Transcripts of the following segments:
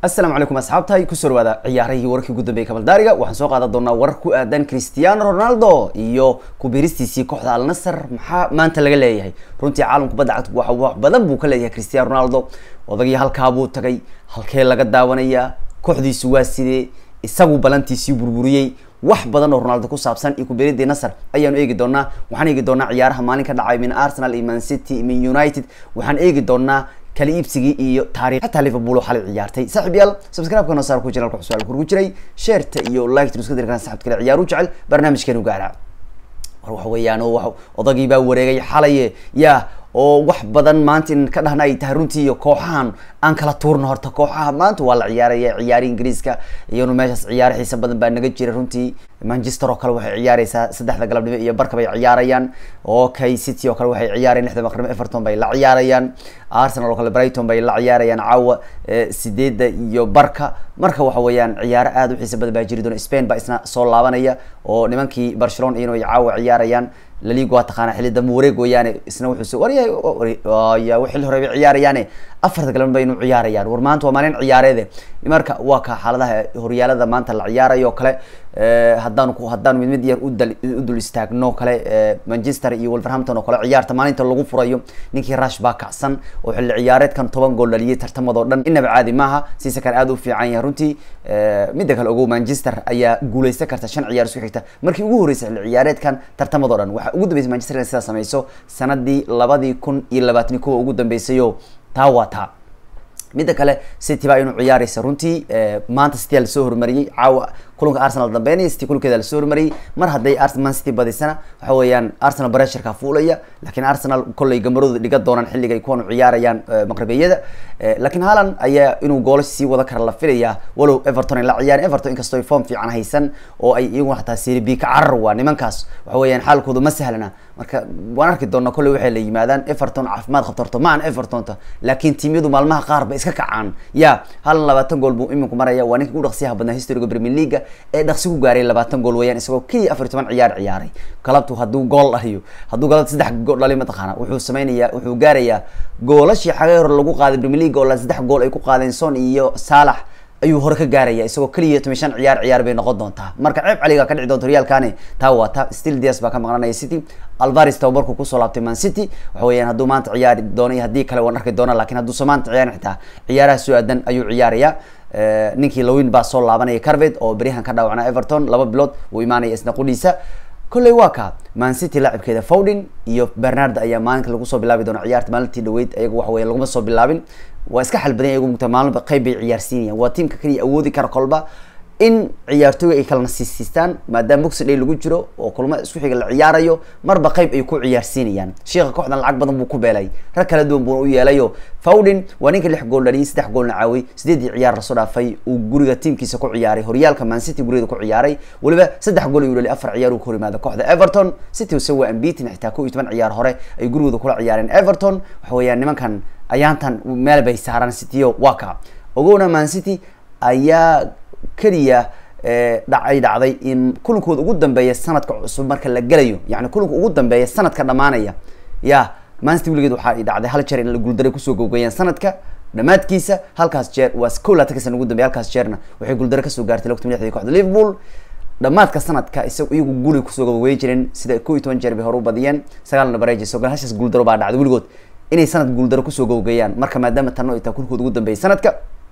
asalaamu calaykum asxaabtahay kusoo dhawaada ciyaarahii wararkii ugu dambeeyay kabaldaariga waxaan soo qaadan doonaa warar ku aadan cristiano ronaldo iyo kubiristiisii kooxda al nasr maxaa maanta laga leeyahay runtii caalam kubadda cagta waxa wax badan buu ka leeyahay cristiano ronaldo odagii halkaa buu tagay halkee laga daawanayaa kooxdiisu waa sidee isagu balantiisii burburiyey wax badan oo ronaldo ku saabsan iyo kuberidii nasr ayaanu eegi doonaa waxaan eegi doonaa ciyaaraha maalin ka dhacay min arsenal iyo man city min united waxaan eegi doonaa kala iibsigii iyo taarikh xataa liverpool oo xalay ciyaartay saaxib yaal subscribe-ka noo saar ku channelka su'aal kurgu jiray sheerta iyo like iska diri karaan saxabta kale ciyaar u jecel barnaamijkeenu gaara war waxa weeyaan oo wax odagii baa wareegay xalaye yaa oo wax badan maanta in ka dhahna ay tahay runtii iyo kooxahan aan kala tuurno horta kooxaha maanta waa la ciyaaraya ciyaari ingiriiska iyanu meeshaas ciyaaro xiisa badan baa naga jira runtii manchester oo kale waxay ciyaareysaa saddexda galabnimo iyo barka bay ciyaarayaan okay city oo kale waxay ciyaarayaan lixda maqrimo everton bay la ciyaarayaan arsenal oo kale brighton bay la ciyaarayaan caawa sideedda iyo barka marka waxa weeyaan ciyaaro aada u xiisa badan baa jiri doona spain baa isna soo laabanaya oo nimankii barcelona iyano ay caawa ciyaarayaan laliga waa taqaana xilli dambe wareeg weeyaane isna wuxuu warya xilli hore bay ciyaarayaane afarta galabn bay inu ciyaarayaan war maanta waa maalin ciyaareede marka waa ka xaaladaha horyaalada maanta la ciyaarayo kale haddaan haddaan mid mid yar udal u dul istaagno kale manchester iyo wolverhampton oo kale ciyaarta maalinta lagu furayo ninkii rush baa kacsan oo xilli ciyaareedkan toban gool dhaliyay tartamadoo dhan inaba caadi maaha siisa kan aada u fiican yahay runtii midda kale ogow manchester ayaa guuleysan karta shan ciyaar isku xigta markii ugu horreysay xilli ciyaareedkan tartamadoo dhan waxaa ugu dambeysay manchester inay sidaa sameyso sanadii labadii kun iyo labaatani kuwa ugu dambeysayoo taa waa taa midda kale city baa inuu ciyaareysa runtii maanta city lasoo horumariyey caawa kulanka arsenal dambeynaya city kulankeeda lasoo horumariyey mar hadday man city badisana waxa weeyaan arsenal bresherka fuulaya lakiin arsenal kollay gamarooda dhiga doonaan xilliga ay kuwan ciyaarayaan maqribiyada lakiin haaland ayaa inuu goolash sii wada kara la filaya walow everton ay la ciyaaren everton inkastoo ay form fiican haysan oo ay iyaguna xataa serie b ka carar waa nimankaas waxa weeyaan xaalkooda ma sahlana marka waan arki doonaa kolley waxay la yimaadaan everton caafimaad qabto horto ma aan evertonta laakiin tiimyadu maalmaha qaar ba iska kacaan ya halan labaatan gool buu iminku maraya waa ninka ugu dhaqsiyaha badnaa historiga premier leaga ee dhaqsi ku gaaray labaatan gool weeyaan isagoo keliya afar iyo toban ciyaar ciyaaray galabtu hadduu gool dhaliyo hadduu galabta saddex gool dhaliyo mataqaana wuxuu sameynayaa wuxuu gaarayaa goolashii xagee hore lagu qaaday premier league oo la saddex gool ay ku qaadeen son iyo saalax ayuu hore ka gaaraya isagoo keliya toban shan ciyaar ciyaar bay noqon doontaa marka ceeb caliga ka dhici doonta horyaalkani taa waa ta still dias baa ka maqnanaya city alvaris tababarku kusoo laabtay man city waxa weeyaan hadduu maanta ciyaari doono iyo haddii kale waan arki doona lakin hadduusa maanta ciyaarin xitaa ciyaaraha soo aadan ayuu ciyaaraya ninkii lawin baa soo laabanaya carvet oo beryahan ka dhaawacnaa everton laba bilood uu imaanaya isna qudhiisa kolley waa ka man city laacibkeeda fowdin iyo bernard ayaa maalinka lagu soo bilaabi doona ciyaarta maalintii dhaweyd ayaga waxa weya laguma soo bilaabin waa iska xalbadan ayagu mugta maalinba qayb bay ciyaarsiinayaan waa tiimka keliya awoodi kara kolba in ciyaartooyga ay kala nasiisiistaan maadaama boxi day lagu jiro oo kulmo isku xiga la ciyaarayo marba qayb ay ku ciyaarsiinayaan sheekha kooxdan lacag badan buu ku beelay rag kala duwan buuna u yeelayo fowdin waa ninka lix gool dhaliyay saddex goolna caaway sideedii ciyaar lasoo dhaafay uu guriga tiimkiisa ku ciyaaray horyaalka man city gurigeeda ku ciyaaray weliba saddex gool ayuu dhaliy afar ciyaar uu ka hor yimaada kooxda everton city se waa ambitin xitaa kow iyo toban ciyaar hore ay gurigooda kula ciyaareen everton waxa weeyaan nimankan ayaantan meel bay saaraan cityo waa ka ogowna man city ayaa keliya dhacay dhacday in kulankooda ugu dambeeya sanadka cusub marka la gelayo yani kulanka ugu dambeeya sanadka dhamaanaya ya mancity weligeed waxaa dhacday hal jeer in la guuldare kusoo gowgeeyaan sanadka dhamaadkiisa halkaas jeer waa kow laatan ka sana ugu dambeya halkaas jeerna waxay guuldare kasoo gaartay lagta madaxdii koxda liverpool dhamaadka sanadka isaga iyagu guri kusoo gowgeyn jireen sida kow iyo toban jeer bay hore u badiyeen sagaalna bareeji sogal hashaas guuldaro baa dhacday weligood inay sanad guuldaro kusoo gowgeeyaan marka maadaama tanno ay tahay kulankooda ugu dambeeyay sanadka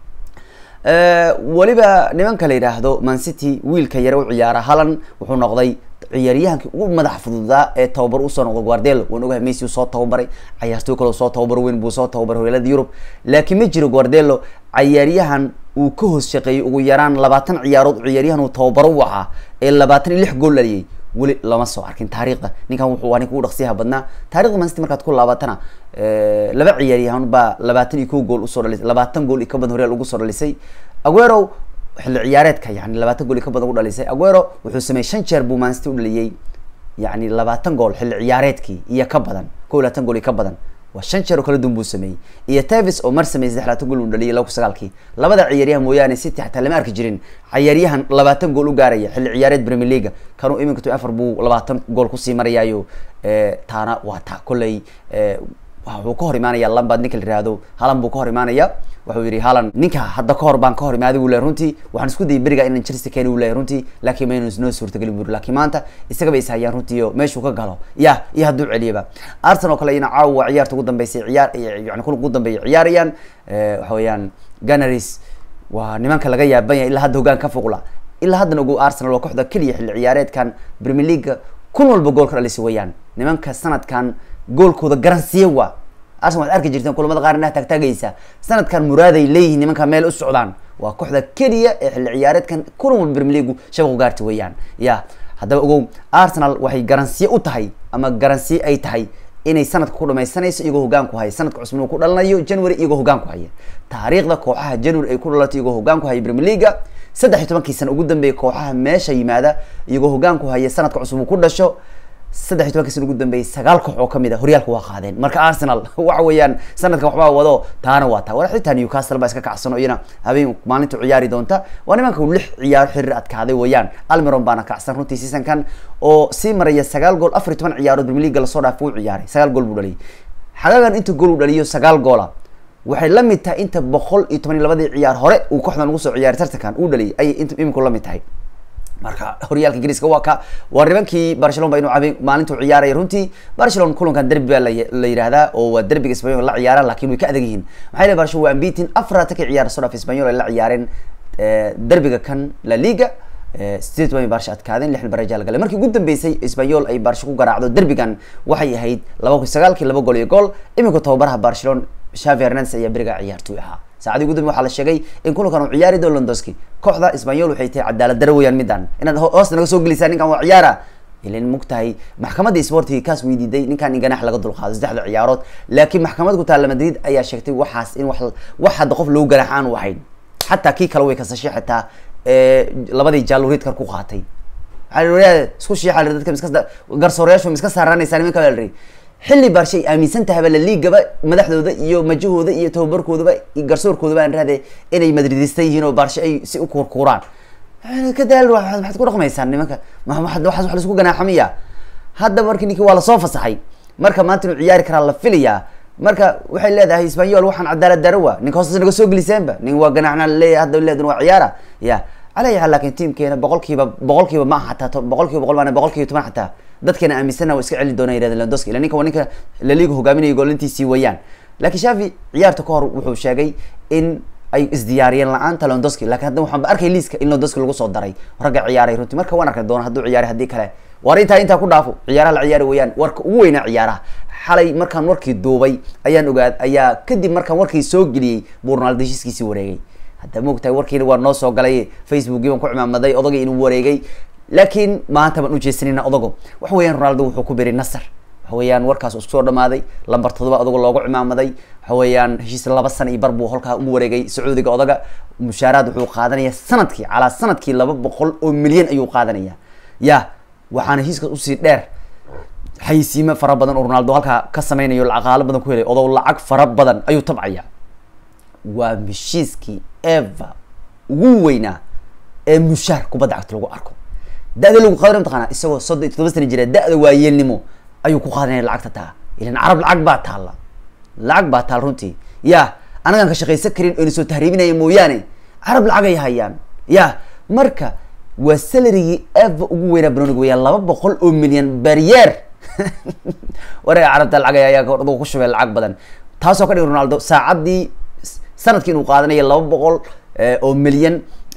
weliba nimanka la yidhaahdo man city wiilka yare u ciyaara halan wuxuu noqday ciyaaryahankii ugu madax fududaa ee tababar usoo noqday guardelo waan ogahay messi soo tababaray cayaartooy kale soo tababar weyn buu soo tababaray horyaalada yurub laakiin ma jiro guardelo cayaaryahan uu ka hoos shaqeeyey ugu yaraan labaatan ciyaarood ciyaaryahan uu tababaro u ahaa ee labaatan iyo lix gool dhaliyay weli lama soo arkin taariikhda ninkan wuxuu waa ninka ugu dhaqsiyaha badnaa taarikhda man city markaad ku laabatana laba ciyaaryahan baa labaatan iyo kow gool usoo dhalisay labaatan gool iyo ka badan horyaal ugu soo dhalisay aguero xilli ciyaareedka yani labaatan gool iyo ka badan u dhalisay aguero wuxuu sameeyey shan jeer buu man city u dhaliyey yani labaatan gool xilli ciyaareedkii iyo ka badan kow iyo labaatan gool iyo ka badan waa shan jeer oo kala duwan buu sameeyey iyo tavis oo mar sameeyey saddex labaatan gool uu dhaliyay laba ku sagaalkii labada ciyaaryahan mooyaane city xataa lama arki jirin ciyaaryahan labaatan gool u gaaraya xilli ciyaareed premier leaga kanuu iminka to afar buu labaatan gool kusii marayaayo taana waa taa kolley wuxuu ka hor imaanaya lambad ninka la yihahdo halan buu ka hor imaanaya wuxuu yihi halan ninka hadda kahor baan ka hor imaaday uu lehay runtii waxaan isku dayay beriga inaan chelsea keeni uu lehay runtii laakiin maynu noo suurtagelin buri laakiin maanta isagaba is hayaan runtii o meeshuu ka galo ya iyo hadduu celiyaba arsenal oo kale ina caawa ciyaarta ugu dambeysay ciyaar yani kulanka ugu dambeeya ciyaarayaan waxa weeyaan ganaris waa nimanka laga yaaban yahay ilaa hadda hogaan ka fuqla ilaa haddana ogo arsenal waa kooxda keliya xilli ciyaareedkan premier leaguea kun walba gool ka dhalisa weeyaan nimanka sanadkan goolkooda garansiye waa arsenal waxad arki jirteen kulamada qaar inaha taagtaagaysa sanadkan muraaday leeyihiin nimanka meel u socdaan waa kooxda keliya ee xilli ciyaareedkan kulan walba premier leagu shabaqu gaarta weeyaan ya haddaba ogow arsenal waxay garansiye u tahay ama garansiye ay tahay inay sanadka ku dhamaysanayso iyagoo hogaan ku haya sanadka cusman uu ku dhalanayo january iyagoo hogaan ku haya taariikhda kooxaha january ay ku dhalato iyagoo hogaan ku haya premier leaga saddex iyo tobankii sana ugu dambeeyay kooxaha meesha yimaada iyagoo hogaan ku haya sanadka cusub uu ku dhasho saddex iyo tobankii sana ugu dambeeyay sagaal koox oo kamid a horyaalka waa qaadeen marka arsenal waxa weeyaan sanadkan waxbaa wado taana waa taa war xitaa newcastle baa iska kacsano iyana habeen maalinta ciyaari doonta waa nimanka lix ciyaaro xiriir adkaaday weeyaan almiron baana kacsan runtii seasonkan oo sii maraya sagaal gool afar iyo toban ciyaarood premier league lasoo dhaaf uu ciyaaray sagaal gool buu dhaliyay xagaagan inta gool uu dhaliyo sagaal goola waxay la mid tahay inta boqol iyo toban iyo labadii ciyaar hore uu kooxdan ugu soo ciyaaray tartankan uu dhaliyay ayay int iminku la mid tahay marka horyaalka ingiriiska waa ka waa nimankii barcelona ba inuu cabe maalintuu ciyaaraya runtii barcelona kulankan derbi baa la yihahdaa oo waa derbiga spanyol la ciyaaraan lakin way ka adag yihiin maxaa yele barcelona waa ambitin afarata ka ciyaar soo dhaaf spanyol ay la ciyaareen derbiga kan la liga sideed toban barsha adkaadeen lixdan baraja la galay markii ugu dambeysay spanyol ay barsho ku garaacdo derbigan waxay ahayd laba kun sagaalkii laba gool iyo gool imika tababaraha barcelona shavi hernandes ayaa beriga ciyaartooy ahaa saacadii ugu dambe waxaa la sheegay in kulankan uu ciyaari doo londoski kooxda spanyol waxay tahay cadaalad daro weyaan midaan inaad hoosta naga soo gelisaan ninkan waa ciyaara ilan mogtahay maxkamadda sportiga kaas weydiiday ninkan in ganax laga dulqaado saddexda ciyaarood laakiin maxkamad ku taalla madrid ayaa sheegtay waxaas in wax wax hadda qof loogu ganax aan u ahayn xataa kii kale way kasashay xitaa labadii jaaluriidkar ku qaatay waaa isku shiixa dadka miska garsoorayaashu miska saaraanaysaa nimanka baa la xilli baarshe ay aaminsan tahayba laliigaba madaxdooda iyo majahooda iyo tababarkoodaba garsoorkoodaba aan raade inay madridista yihiin oo baarshe ay si u kuurkuuraan kadaal maxaad ku dhaqmaysaan nimanka waxaas wax laisku ganaaxamiya hadda marki ninki waa lasoo fasaxay marka maanta inuu ciyaari karaa la filayaa marka waxay leedahay spanyol waxaan cadaalad darawa ninka hoostas naga soo geliseenba nin waa ganaxna laleeyahay hadda leedan waa ciyaara ya ala yaal lakin tiamkeena boqol kiiba boqol kiiba ma aha xataa boqol kiiba boqol maan boqol kiiba toban xataa dadkeena aaminsanna waa iska celin doona yirahda londoski ila ninka waa ninka laliga hogaaminaya goolintiisii weeyaan laakiin shafi ciyaarta kahor wuxuu sheegay in ay isdiyaariyeen la-aanta londoski lakin hadda waxaan ba arkay liiska in londoski lagu soo daray ragga ciyaaray runtii marka waan arki doona hadduu ciyaaray haddii kale war intaa intaa ku dhaafo ciyaaraha la ciyaari weeyaan warka ugu weynaa ciyaaraha xalay markaan warkii duubay ayaan ogaad ayaa kadib markaan warkii soo geliyey buu ronaldo heshiiskiisii wareegay hadda maogtahay warkiina waa noo soo galay facebookii baan ku cimaamaday odagii inuu wareegay laakiin maanta baan ujeesanayna odago waxa weeyaan ronaldo wuxuu ku biray nasar waxa weeyaan warkaas isku soo dhamaaday lambar todoba odago loogu cimaamaday waxa weeyaan heshiis laba sana iyo bar buu holkaa ugu wareegay sacuudiga odaga mushaaraad wuxuu qaadanaya sanadkii calaa sanadkii laba boqol oo milyan ayuu qaadanaya ya waxaana heshiiskaas usii dheer xayisiimo fara badan oo ronaldo halkaa ka sameynayo lacaqaalo badan ku helay odow lacag fara badan ayuu tabcaya waa heshiiskii eva ugu weynaa ee mushaar kubadda cagta lagu arko da-da lagu qaadanay mataqaana isagoo soddon iyo todoba sana jira da-da waayeelnimo ayuu ku qaadanaya lacagta taa ilan carab lacag baa taalla lacag baa taal runtii ya anagaan ka shaqaysan karin oyna soo tahriibinaya mooyaane carab lacag ay hayaan ya marka waa salarigii eva ugu weynaa banoniga weeyaan laba boqol oo milyan baryeer wareega carabta lacag ayaa ku shubay lacag badan taasoo ka dhigi ronaldo saacadii sanadkii inuu qaadanayo laba boqol oo milyan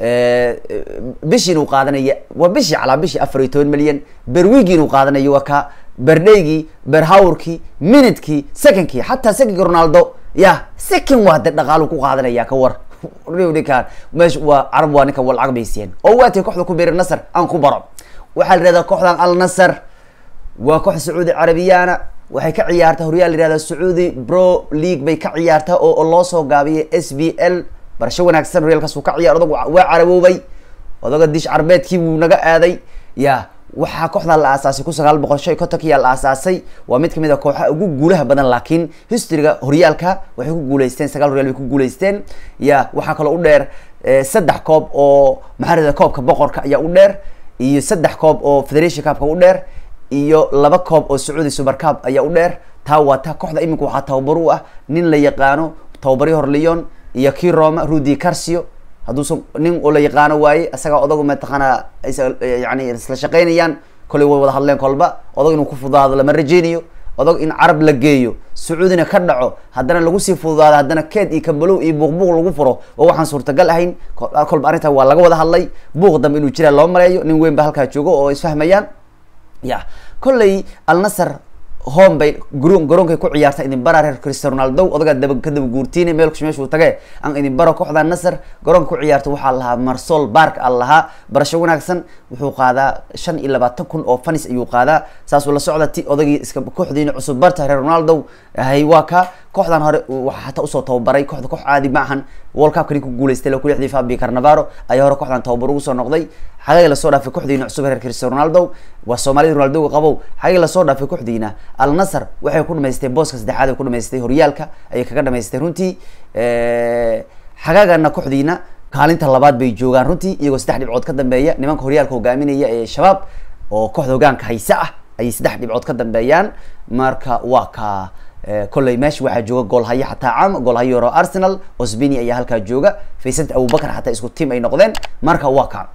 bishii inuu qaadanayo waa bishii calaa bishii afar iyo toban milyan berwigi inuu qaadanayo waa ka berdhaygii berhawrkii minutkii secondkii xataa secondki ronaldo ya second waa de dhaqaalu ku qaadanaya ka war ninkaan meesha waa carab waa ninka lacag baysiyeen oo waatay kooxda ku beeri nasar aan ku baro waxaa la yihahdaa kooxdan al nasar waa koox sacuudi carabiyana waxay ka ciyaartaa horyaal la yihahda sacuudi pro league bay ka ciyaartaa oo loo soo gaabiyay s b l barasho wanaagsan horyaalkaas uu ka ciyaar odag waa caraboobay odaga dish carbeedkii wuu naga aaday ya waxaa kooxdan la aasaasay kun sagaal boqol shan iyo kontonkiyaa la aasaasay waa mid kamid a kooxaha ugu guulaha badan laakiin historyga horyaalka waxay ku guuleysteen sagaal horyaal bay ku guuleysteen ya waxaa kaloo u dheer saddex koob oo maxaa rahda koobka boqorka ayaa u dheer iyo saddex koob oo federation cupka u dheer iyo laba koob oo sacuudi super cup ayaa u dheer taa waa taa kooxda iminka waxaa tababar u ah nin la yaqaano tababari hor leon iyo kii roma rudi carcio hadduusan nin oo la yaqaano waaye isagaa odagu mataqaana yani isla shaqeynayaan kolay way wada hadleen kolba odag inuu ku fududaado lama rajeynayo odag in carab la geeyo sacuudina ka dhaco haddana lagu sii fududaado haddana keed iyo kabalow iyo buuqbuuq lagu furo oo waxaan suurtagal ahayn kolba arrintaa waa laga wada hadlay buuq dambe inuu jiraa loo maleeyo nin weyn ba halkaa joogo oo isfahmayaan ya kolley alnasar home bay gro garoonkay ku ciyaarta idin bara reer cristiano ronaldo odagaa daba ka daba guurtiine meel meeshuu tage aan idin baro kooxda nasar garoonka ku ciyaarta waxaa lahaa marsol bark a lahaa barasho wanaagsan wuxuu qaadaa shan iyo labaatan kun oo fanis ayuu qaadaa saasuu la socda ti odagii iska kooxdiina cusub barta reer ronaldo hay waa ka kooxdan hore waxaa hataa usoo tababaray kooxda koox caadi ma ahan world cup kani ku guuleystay la kulixdii fabi carnavaro ayaa hore kooxdan tababar ugu soo noqday xagay lasoo dhaafay kooxdiina cusub reer cristiano ronaldo waa soomaalida ronaldoga qabow xagay lasoo dhaafay kooxdiina al nasar waxay ku dhamaystay booska saddexaad ay ku dhamaystay horyaalka ayay kaga dhamaystay runtii xagaagana kooxdiina kaalinta labaad bay joogaan runtii iyagoo saddex dhibcood ka dambeeya nimanka horyaalka hogaaminaya ee shabaab oo kooxda hogaanka hayse ah ayay saddex dhibcood ka dambeeyaan marka waa ka kolley meesha waxaa jooga goolhaye xataa caam goolhaye horo arsenal osbini ayaa halkaa jooga faysant abubakar xataa isku tiam ay noqdeen marka waa ka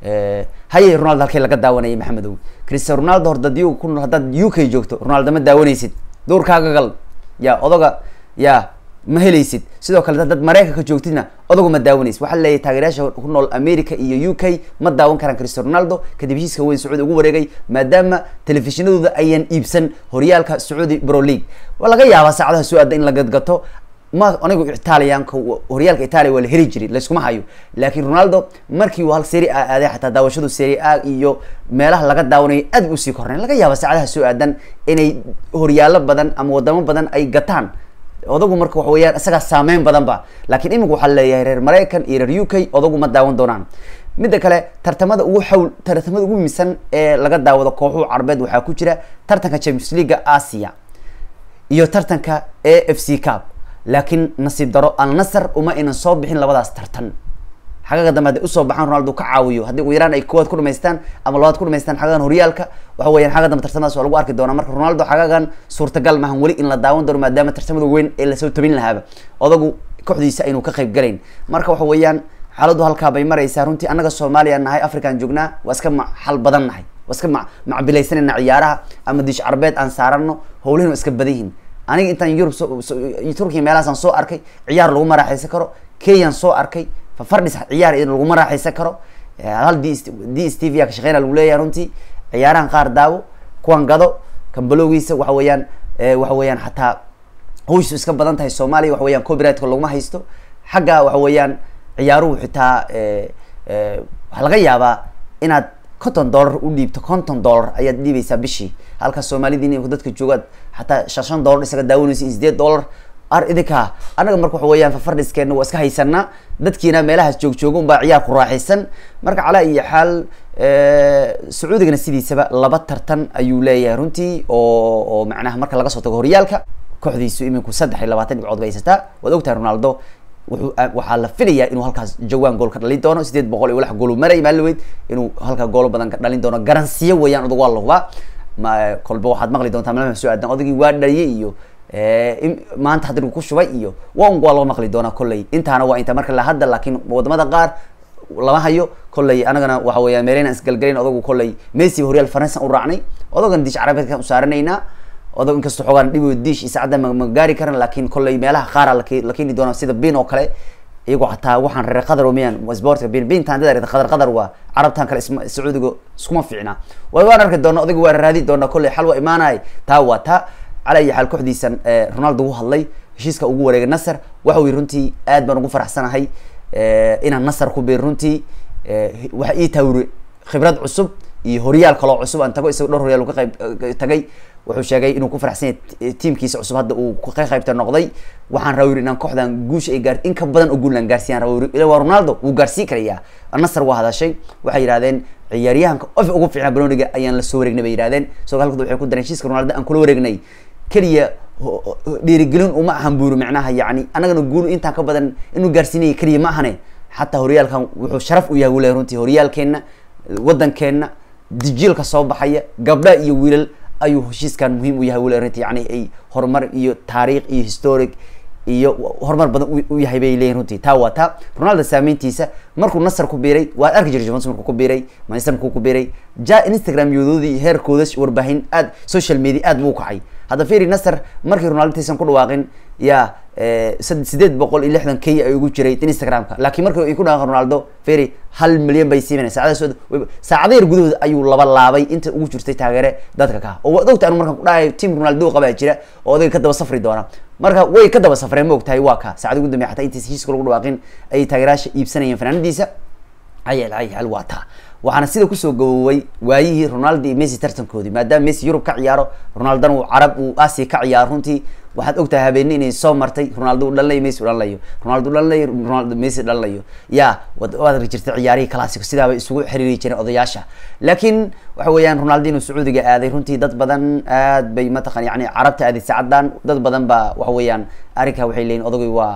haye ronaldo halkii laga daawanayay maxamedow cristiano ronaldo hor dad u ku nool haddaad u k joogto ronaldo ma daawanaysid duurkaaga gal ya odaga ya ma helaysid sidoo kale dad mareykanka joogtidna odagu ma daawanaysid waxaa leeyahay taageerayaasha ku nool america iyo u k ma daawan karaan cristiano ronaldo kadib heshiiska weyn sacuudi ugu wareegay maadaama telefishinadooda ayaan iibsan horyaalka sacuudi bro league waa laga yaabaa saacadaha soo aada in la gadgato ma anigu italianka horyaalka italia waa la heli jiray layskuma hayo laakin ronaldo markii uu hal seri a aaday xataa daawashadu seri a iyo meelaha laga daawanayo aad bu usii kornayn laga yaaba saacadaha soo aadan inay horyaalo badan ama wadamo badan ay gataan odagu marka waxa weyaan isagaa saameyn badan ba lakin imika waxaa leeyahay reer maraykan iyo reer u k odagu ma daawan doonaan midda kale tartamada ugu xawl tartamada ugu miisan ee laga daawado kooxuhu carbeed waxaa ku jira tartanka champions leaga asia iyo tartanka a f c cup laakiin nasiib daro alnasar uma aynan soo bixin labadaas tartan xagaga dambe hadday usoo baxaan ronaldo ka caawiyo haddii ugu yaraan ay koowaad ku dhamaystaan ama labaad ku dhamaystaan xagagan horyaalka waxa weyan xagga dambe tartamadaas waa lagu arki doonaa marka ronaldo xagagan suurtagal maahan weli in la daawan doono maadaama tartamada weyn ee lasoo tabin lahaaba odagu kooxdiisa aynu ka qayb galayn marka waxa weeyaan xaaladu halkaa bay maraysaa runtii annaga soomaaliya nahay african joognaa waa iska xal badan nahay waa iska ma macbilaysanayna ciyaaraha ama diish carbeed aan saarano howlihin waa iska badan yihin aniga intaan yurub turkiya meelahaasaan soo arkay ciyaar laguma raaxaysan karo kenyaan soo arkay fafardhis ciyaar laguma raaxaysan karo hal d d s t v a ka shaqeyna lagu leeyahay runtii ciyaarahan qaar daawo kuwan gado kambalowgiisa waxa weeyaan waxa weeyaan xataa hawshu iska badan tahay soomaaliya waxa weyan copyrightka laguma haysto xagga waxa weeyaan ciyaaruhu xitaa waxaa laga yaabaa inaad konton dollar u dhiibto konton dollar ayaad dhiibaysaa bishii halka soomaalidii dadka joogaad xataa shan shan dollar isaga daawanaysa in sideed dollar ar idinka anaga marka waxa weeyaan fafardhiskeena waa iska haysanaa dadkiina meelahaas joog jooga unbaa ciyaar ku raaxaysan marka calaa iyo xaal sacuudigana sidiisaba laba tartan ayuu leeyahay runtii oo oo macnaha marka laga soo tago horyaalka kooxdiisu iminku saddex iyo labaatan dhibcood bay haysataa waad ogtahay ronaldo wuxuu waxaa la filayaa inuu halkaas jawaan gool ka dhalin doono sideed boqol iyo walax goolu maray maaliweyd inuu halkaa goolo badan ka dhalin doono garansiyo weeyaan odag waa la hubaa ma kolba waxaad maqli doontaa malama soo aadan odagii waa dhaliyay iyo maanta haddii ku shubay iyo waa un waa loo maqli doonaa kolley intaana waa inta marka la hadda laakiin wadamada qaar lama hayo kolley anagana waxa weya meelena isgalgalayn odagu kolley messi horyaal faransan u raacnay odagan diish carabeedkan u saaranaynaa odag inkastoo xoogaan dhibo diish iyo saacadda ma gaari karan laakiin kolley meelaha qaara la keeni doona sida bin oo kale iyagoo xataa waxaan reer qadar miyaan sportka bin bintan dad qadar qadar waa carabtan kale isma sacuudiga iskuma fiicna way waan arki doona odaga waa raadi doona kolley xal waa imaanay taa waa taa cala iyo xaal kooxdiisan ronaldo u hadlay heshiiska ugu wareegay nasar waxa uu runtii aad baan ugu faraxsanahay inaan nasar ku biir runtii waxa ii taawiri khibrad cusub iyo horyaal kaloo cusub aan tago isaga dhowr horyaal ka qayb tagay wuxuu sheegay inuu ku faraxsan yahay tiimkiisa cusub hadda uu ka qaybta noqday waxaan rabaa yiri inaan kooxdan guusha ay gaar in ka badan oo guul aan gaarsiiyaan rabaa yiri waa ronaldo wuu gaarsii karayaa nasar waa hadashay waxay yidhahdeen ciyaaryahanka of ugu fiicnaa baroniga ayaan la soo wareegnay bay yidhahdeen isagoo halkooda waxay ku dareen heshiiska ronaldo aan kula wareegnay keliya dhiirigelin uma ahan buuri macnaha yani annagana guul intaan ka badan inuu gaarsiinaya keliya ma ahane xataa horyaalkan wuxuu sharaf u yahay wule runtii horyaalkeenna waddankeenna dijiilka soo baxaya gabdha iyo wiilal ayuu heshiiskan muhiim u yahay weli arrinta yani ay horumar iyo taariikh iyo historic iyo horumar badan u yahay bay leeyihin runtii taa waa taa ronaldo saameyntiisa markuu nasar ku biiray waad arki jiray juventus markuu ku biiray manchester markuu ku biiray ja instagram yadoodii heerkooda warbaahin aad social media aad buu u kacay hadda firi nasar markii ronaldo taysan ku dhawaaqin ya sideed boqol iyo lixdan k ay ugu jiray instagramka laakiin markii ay ku dhawaaqeen ronaldo firi hal milyan bay siimanay saacadaas saacada yar gudahooda ayuu laba laabay inta ugu jirtay taageere dadka ka oo waad ogta anu markaan kudhahay team ronaldo qabaa jira oo odayga ka daba safri doona marka way ka daba safreen ma ogtahay waa ka saacada ugu dambey xataa intays heshiiska lagu dhawaaqin ayay taageerayaasha iibsanayeen fanaanadiisa ayal ayal waa taa waxaana sida kusoo gaboway waayihii ronaldo iyo messi tartankoodii maadaama messi yurub ka ciyaaro ronaldona uu carab uu asia ka ciyaaro runtii waxaad ogtahay habeeni inay soo martay ronaldo u dhalinayo messi u dhalinayo ronaldo u dhalinayo ronaldo messi dhalinayo ya waad arki jirtay ciyaarihii classico sidaabay isugu xiriiri jireen odayaasha laakiin waxa weeyaan ronaldo inuu sacuudiga aaday runtii dad badan aad bay mataqan yani carabta aaday saacadan dad badan baa waxa weeyaan arrinkaa waxay leeyihin odagay waa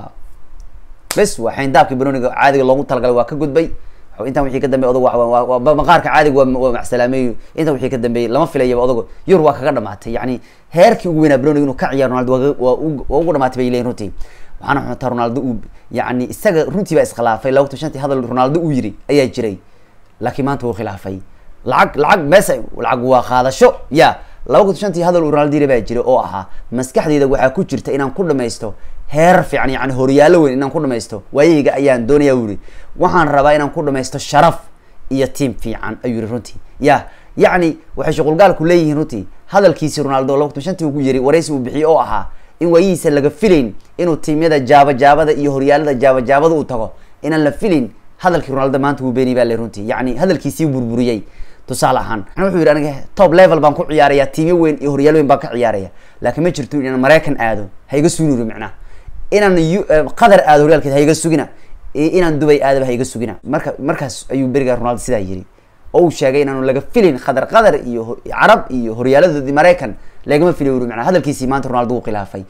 bes waa xayndaabkii banoniga caadiga loogu talagalay waa ka gudbay intan wixii ka dambeey odog maqaarka caadiga waa macsalaameeyo intan wixii ka dambeeyey lama filayaba odago yur waa kaga dhamaatay yani heerkii ugu weynaa browning inuu ka ciyaar ronaldo waa ugu dhamaatay bay leeyihin runtii waxaana xuntaa ronaldo uu yani isaga runtii baa iskhilaafay laba kutan shantii hadal ronaldo uu yiri ayaa jiray laakiin maanta wuu khilaafay lacag lacag meesa lacag waa qaadasho ya laba kutan shantii hadal uu ronaldo yiri baa jiray oo ahaa maskaxdeyda waxaa ku jirta inaan ku dhamaysto heerar fiican yani horyaalo weyn inaan ku dhamaysto waayahayga ayaan doonaya u yiri waxaan rabaa inaan ku dhamaysto sharaf iyo tiam fiican ayuu yiri runtii ya yacni waxay shuqulgaalku leeyihiin runtii hadalkiisi ronaldo laba kutan shantii ugu yiri waraysi uu bixiyey oo ahaa in waayihiisa laga filayn inuu tiimyada jaaba jaabada iyo horyaalada jaaba jaabada uu tago inaan la filayn hadalkii ronaldo maanta wuu beeni baa le runtii yani hadalkiisii burburiyey tusaale ahaan wuxuu yidhi aniga top level baan ku ciyaaraya tiimyo weyn iyo horyaal weyn baan ka ciyaaraya laakiin ma jirto inaan maraykan aado ha iga sugnuri macnaha inaan qatar aado horyaalkeed ha iga sugina inaan dubay aadaba ha iga sugina marka markaas ayuu beriga ronaldo sidaa yiri oo uu sheegay inaanu laga filin qatar qatar iyo carab iyo horyaaladoodii maraykan lagama filay uri macnaa hadalkiisii maanta ronaldo uu khilaafay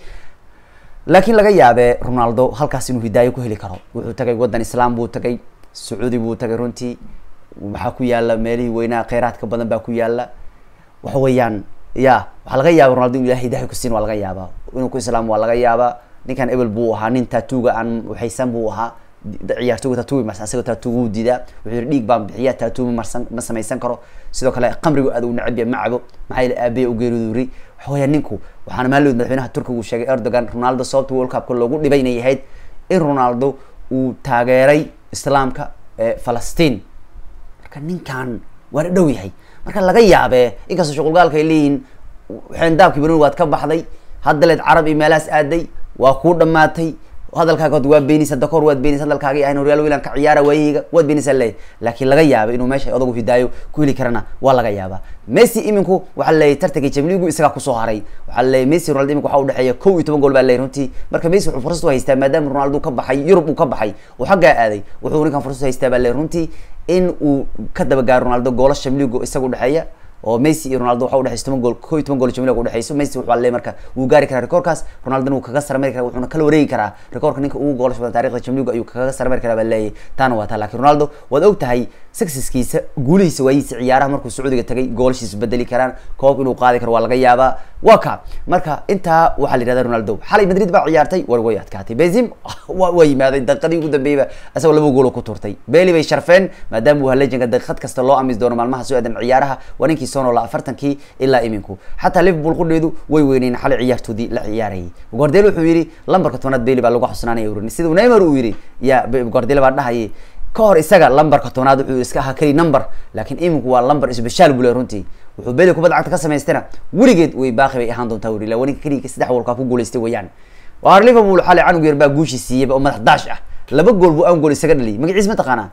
laakiin laga yaabee ronaldo halkaas inuu hidaayo ku heli karo wuxuu tagay waddan islaam buu tagay sacuudi buu tagay runtii waxaa ku yaala meelihii weynaha kheyraadka badan baa ku yaala waxa weeyaan ya waxaa laga yaaba ronaldo inu ilahay hidaaya kusiin waa laga yaabaa inuu ku islaam waa laga yaabaa ninkan ebel buu ahaa nin taatuuga aan waxaysan buu ahaa ciyaartooga taatuuga marsan asagoo taatuuga u diidaa wuxuu yihi dhiig baan bixiya taatuuga marsan ma samaysan karo sidoo kale qamrigu aad u necab ya ma cabo maxaa yeele aabaya u geeriduuri waxa weya ninku waxaana maalod madaxweynaha turkiga uu sheegay erdogan ronaldo sababta world cupka loogu dhibay inay ahayd in ronaldo uu taageeray islaamka ee falastiin marka ninkan waa dhow yahay marka laga yaabee inkastoo shuqulgaalka ay leeyihiin xeendaabkii banoni waad ka baxday haddaleed carab iyo meelahaas aaday waa kuu dhamaatay hadalkaaga hod waa beenisa dakor waad beenisa hadalkaaga ahayn horyaal wilan ka ciyaara waayahayga waad beenisa leeyahy laakiin laga yaaba inuu meesha odagu hidaayo ku heli karana waa laga yaabaa messi iminku waxaa leeyahy tartankii jamligu isagaa kusoo haray waxaa leeyahy messi ronaldo imika waxaa udhexeeya kow iyo toban gool baa leeyahy runtii marka messi wuxuu fursad u haystaa maadaama ronaldo ka baxay yurub uu ka baxay uu xaggaa aaday wuxuu ninkan fursad u haystaa baa leeyahy runtii in uu ka dabagaaro ronaldo goola shamligo isaga udhexeeya oo messi iyo ronaldo waxa udhexeysa toban gool ko iyo toban gool jamiliga udhexeyso messi wuxuu le marka wuu gaari karaa rekoorkaas ronaldona wuu kaga sarmari karaa wuxuuna kala wareegi karaa rekoorka ninka ugu goolasha badan taarikhda jamiliga ayuu kaga sarmari karaa baa leeyahy taana waa taa lakin ronaldo waad og tahay successkiisa guulihiisa waayihiisa ciyaaraha markuu sacuudiga tagay goolashiisa bedeli karaan koobka inuu qaadi karo waa laga yaabaa waa ka marka intaa waxaa la yihahda ronaldo xalay madrid baa ciyaartay war way adkaatay benzim waa yimaaday daqiiqadii ugu dambeeyba isagoo laba gool ku turtay beli bay sharfeen maadaama uu halejanka daqiiqad kasta loo amis doono maalmaha soo aadan ciyaaraha waa ninkii soo noolaa afartankii ilaa iminku xataa liverpool qudheedu way weyneyn xalay ciyaartoodii la ciyaarayay guardiola wuxuu yidhi lambarka tobanaad beli baa lagu xusnaanaya urin sida neymar uu yidhi ya guardiola baa dhahayay ka hor isaga lambarka tobnaad wuxuu iska ahaa keli number laakiin iminku waa lamber special buu le runtii wuxuu beli kubadda cagta ka samaystana weligeed way baaqi bay ahaan doontaa wuri ila waninka keliga saddex world ku guulaystay weeyaan waar liverpool xalay canug yar baa guushi siiyeyba oo madax daash ah laba gool buu an gool isaga dhaliyay magaciis ma taqaanaa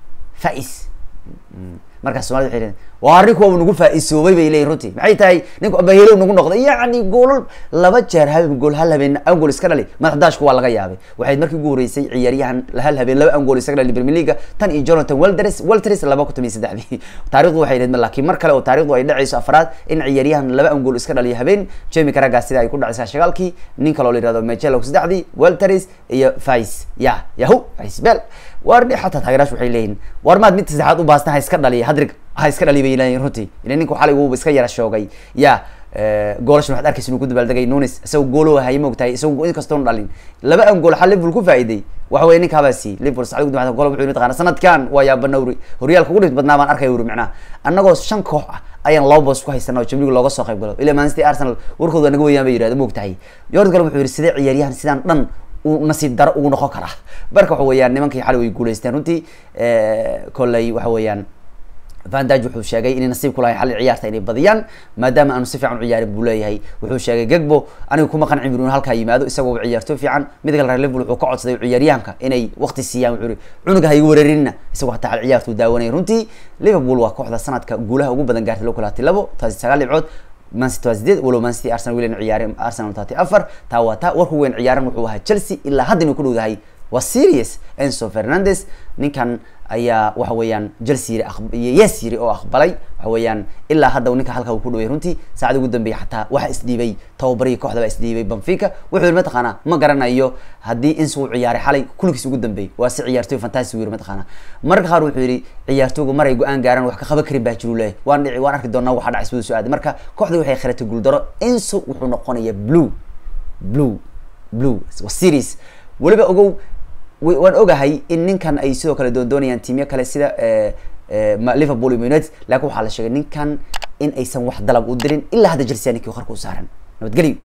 fais markaas somalida waxay leeyihin waa arrinku waa nagu faa-isoobay bay leeyihin runtii maxay tahay ninku abahelow nagu noqday yacni goolal laba jeer habeen gool hal habeen an gool iska dhali madax daashku waa laga yaabay waxayd markii ugu horeysay ciyaaryahan hal habeen laba an gool isaga dhali premier leaga tan iyo jonathan welters welters laba kun tomiyo saddexdii taarikhdu waxay leed laakiin mar kale oo taarikhdu ay dhacayso afraad in ciyaaryahan laba an gool iska dhaliyo habeen jamie karagas sida ay ku dhacaysaa shagaalkii nin kale oo la yihahdo mechelo saddexdii welters iyo fais ya yahu fais bel war xataa taageeraash waxay leeyihin war maad mid saddexaad u baastan ha iska dhaliya hadrig ha iska dhali bay leeyihin runtii ila ninku xalay wuuba iska yara shoogay ya goolashan waxad arkaysa inuu ku dabaaldegay nunis isagoo goolo hayay moogtahay isagoo in kastoon dhalin laba an gool xal liverpool ku faa'iiday waxa weye ninka habaa siiyey liverpool sacdi ugu dambaysa gol wuxuu yiri taqaana sanadkan waa yaabana uri horyaalka ugu dhibta badnaa baan arkaya uri macnaha annagoo shan koox ah ayaan laba boos ku haysana oo Champions League looga soo qayb galo ilaa Man City Arsenal warkooda naga wayaan bay yiraahdeen moogtahay Jordan Klopp wuxuu yiri sidee ciyaaryahan sidaan dhan uu nasiib daro ugu noqon karaa marka waxa weeyaan nimankii xalay way guuleysteen runtii kolley waxa weeyaan van daj wuxuu sheegay inay nasiib ku lahay xalli ciyaarta inay badiyaan maadaama aanu si fiican u ciyaarin buu leeyahay wuxuu sheegay gegbo aniga kuma qancin buu inuu halkaa yimaado isagoo ciyaarto fiican mid kale reer liverpool wuxuu ka codsaday ciyaaryahanka inay waqti siiyaan wuxuu cunuga ha igu weerarinna isagoo hataa xal ciyaartu daawanaya runtii liverpool waa kooxda sanadka guulaha ugu badan gaartay loo kala hatay labo taasi sagaal dhibcood man city waa sideed walow man city arsenal wilan ciyaareen arsenal taati afar taa waa taa warku weyn ciyaaran wuxuu ahaa chelsea ilaa hadda inuu ku dhowdahay waa serious enso fernandes ninkan ayaa waxa weeyaan chelsea yiri yes yiri oo aqbalay waxa weeyaan ilaa hadda ninka halka uu ku dhaway runtii saacada ugu dambeeyay xataa waxa isdhiibay tababarihii kooxda baa isdhiibay benfica wuxuu yiri mataqaana ma garanayo haddii insu uu ciyaaray xalay kuligiis ugu dambeeyay waa si ciyaartoy fantastic yiri mataqaana marka qaar wuxuu yiri ciyaartooygu maray go-aan gaaran wax ka qaban karin baa jiru leeyahay waan dhici waan arki doonaa waxa dhacay siduu soo aaday marka kooxda waxay khiratay guuldaro insu wuxuu noqonayaa blue blue blue waa series weliba ogow waan ogahay in ninkan ay sidoo kale doondoonayaan tiimyo kale sida liverpool iyo united laakiin waxaa la sheegay ninkan in aysan wax dalab u dirin ilaa hadda chelsea ninkii qarka u saaran nabadgelyo